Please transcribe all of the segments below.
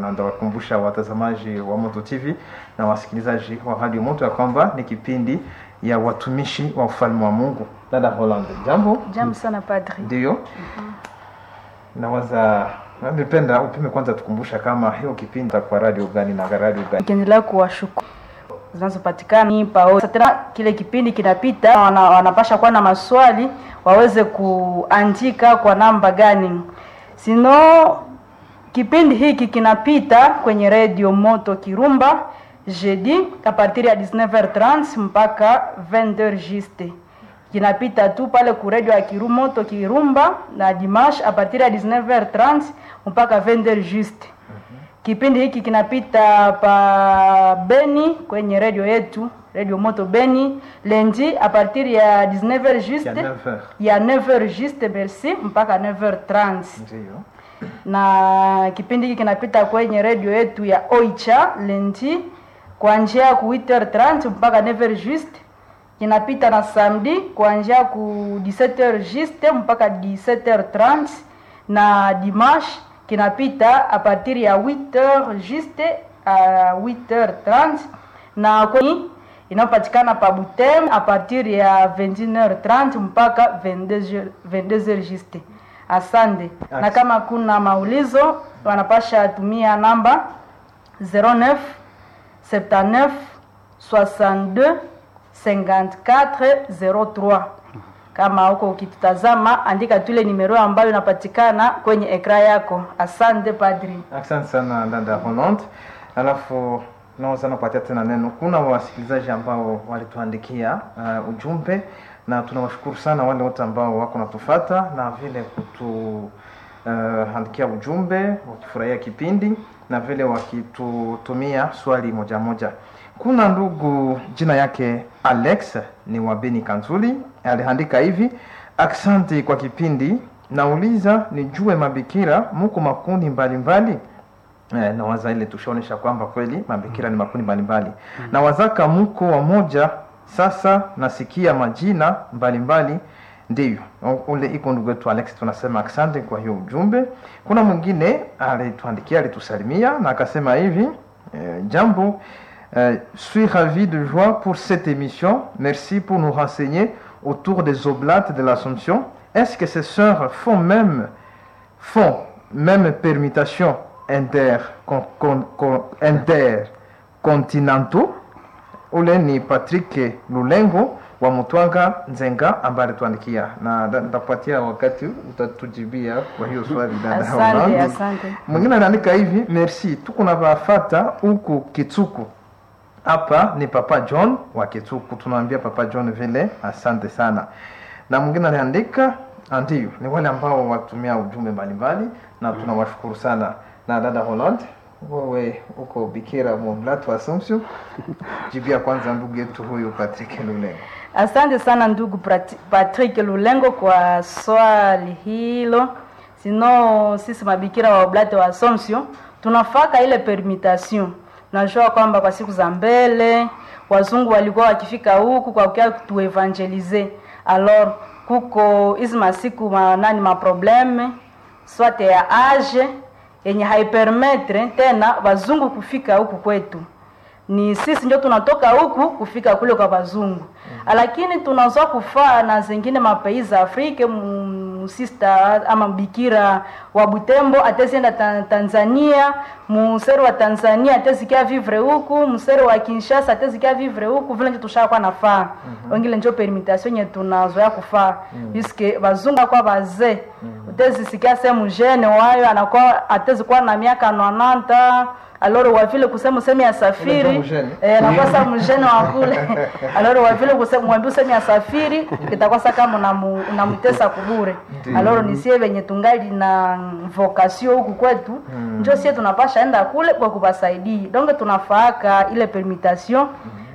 na ndawakumbusha watazamaji wa Moto TV na wasikilizaji wa Radio Moto ya kwamba ni kipindi ya watumishi wa ufalme wa Mungu. Dada Holland, jambo. Jambo sana padri. Ndio. Nawaza nipenda upime kwanza tukumbusha kama hiyo kipindi kwa radio gani na radio gani. Nikiendelea kuwashukuru zinazopatikana pao. Tena kile kipindi kinapita, wana, wanapasha kuwa na maswali waweze kuandika kwa namba gani, sino kipindi hiki kinapita kwenye radio Moto Kirumba jeudi a partir ya 19h30 mpaka 20h juste kinapita tu pale ku radio ya Kiru Moto Kirumba na dimanche a partir ya 19h30 mpaka 20h juste. Kipindi hiki kinapita pa Beni kwenye radio yetu Radio Moto Beni lundi a partir ya 19h juste Ya 9h. ya 9h juste merci mpaka 9h30 Ndio. na kipindi hiki kinapita kwenye redio yetu ya Oicha lendi kuanzia ku 8h30 mpaka 9h juste. Kinapita na samedi kuanzia ku 17h juste mpaka 17h30 na dimanche kinapita a partir ya 8h juste a 8h30 na kwenye inayopatikana pa Butem a partir ya 21h30 mpaka 22h 22h juste. Asante. Na kama kuna maulizo wanapasha tumia namba 09 79 62 54 03. Kama huko ukitutazama, andika tule nimero ambayo inapatikana kwenye ekra yako. Asante padri. Asante sana dada Holland. Alafu naweza napatia tena neno. Kuna wasikilizaji ambao walituandikia uh, ujumbe na tunawashukuru sana wale wote ambao wako natufata na vile kutu uh, andikia ujumbe wakifurahia kipindi na vile wakitutumia swali moja moja. Kuna ndugu jina yake Alex ni wa Beni Kanzuli, aliandika hivi: asante kwa kipindi, nauliza nijue mabikira muko makundi mbalimbali Eh, na waza ile tushaonesha kwamba kweli mabikira ni makundi mbalimbali mm. na wazaka mko wamoja sasa nasikia majina mbalimbali ndio ule iko ndugu wetu Alex tunasema asante kwa hiyo ujumbe kuna mwingine alituandikia alitusalimia na akasema hivi eh, jambo eh, suis ravi de joie pour cette émission merci pour nous renseigner autour des oblates de l'Assomption est-ce que ces sœurs font même font même permutation inter con, con, con, intercontinentaux ule ni Patrick Lulengo wa Mutwanga Nzenga ambaye alituandikia na nitakupatia wakati utatujibia kwa hiyo swali dada. Asante, Holland. asante. Mwingine anaandika hivi, merci, tuko na wafata huku Kitsuku. Hapa ni Papa John wa Kitsuku, tunaambia Papa John vile asante sana. Na mwingine aliandika ndio, ni wale ambao watumia ujumbe mbalimbali na tunawashukuru sana. Na dada Holland, wewe uko bikira Moblat wa Assumption, jibia kwanza ndugu yetu huyu Patrick Lulengo. Asante sana ndugu Prati- Patrick Lulengo kwa swali hilo. Sino sisi mabikira wa Oblate wa Assumption tunafaka ile permutation. Najua kwamba kwa siku za mbele wazungu walikuwa wakifika huku kwa kukia tuevangelize. Alors kuko hizi masiku ma, nani maprobleme swate ya age yenye haipermetre tena wazungu kufika huku kwetu ni sisi ndio tunatoka huku kufika kule kwa wazungu mm. lakini tunazoa kufaa na zingine mapei za Afrika musista ama bikira wa Butembo atezienda ta, Tanzania musero wa Tanzania atezikia vivre huku musero wa Kinshasa atezikia vivre huku vile ndio tushakuwa nafaa mm-hmm. wengine ndio permutation yenye tunazoea kufaa mm. puisque bazungu kwa bazee mm. utezisikia sehemu jene wayo anakuwa atezikuwa na miaka 90 aloro wa vile kusema usemi ya Ule safiri ndio mjene. eh, nakuwa sa mjene wa kule aloro wa vile kusema mwambie usemi ya safiri itakuwa sa kama unamu- unamtesa kubure Ndiyo. aloro ni sie venye tungali na vocation huku kwetu Mm. njo sie tunapasha enda kule kwa kubasaidia donc tunafaaka ile permutation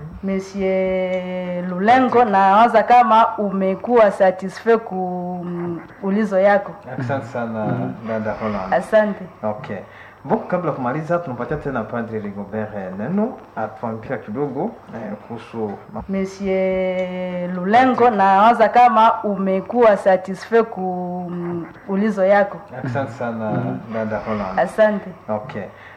Monsieur Lulengo na waza kama umekuwa satisfait ku mm, ulizo yako. Asante sana dada Holland. Asante. Okay. Bon, kabla ya kumaliza tunapatia tena Padre Rigobert eh, neno atuambia kidogo eh, kuhusu ma- Monsieur Lulengo na waza kama umekuwa satisfait ku mm, ulizo yako. Asante sana dada Holland. Asante. Okay.